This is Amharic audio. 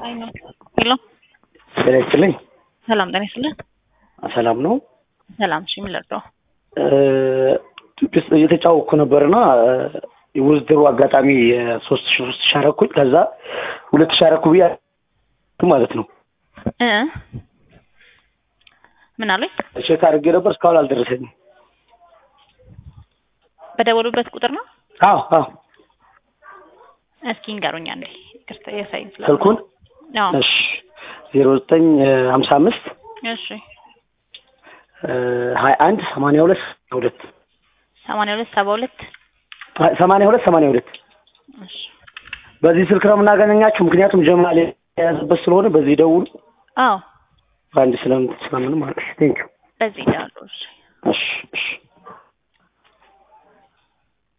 ሄሎ ጤና ይስጥልኝ። ሰላም ጤና ይስጥልን። ሰላም ነው። ሰላም እሺ፣ ምን ልርዳው? ኢትዮጵያ ውስጥ እየተጫወቅኩ ነበርና የውድድሩ አጋጣሚ የሶስት ሺ ሶስት ሺ አረኩኝ። ከዛ ሁለት ሺ አረኩ ብዬ ማለት ነው እ ምን አለኝ? ቼክ አድርጌ ነበር እስካሁን አልደረሰኝም። በደወሉበት ቁጥር ነው። አዎ አዎ እስኪ ንገሩኝ አንዴ። ይቅርታ የሳይን ስለ ስልኩን አዎ እሺ ዜሮ ዘጠኝ ሀምሳ አምስት እሺ ሀያ አንድ ሰማንያ ሁለት ሁለት ሰማንያ ሁለት ሰባ ሁለት ሰማንያ ሁለት ሰማንያ ሁለት እሺ በዚህ ስልክ ነው የምናገናኛችሁ። ምክንያቱም ጀማል የያዘበት ስለሆነ በዚህ ደውሉ። አዎ በአንድ ስለምን ስለምን ማለት ቴንኪው በዚህ ዳሉ እሺ እሺ እሺ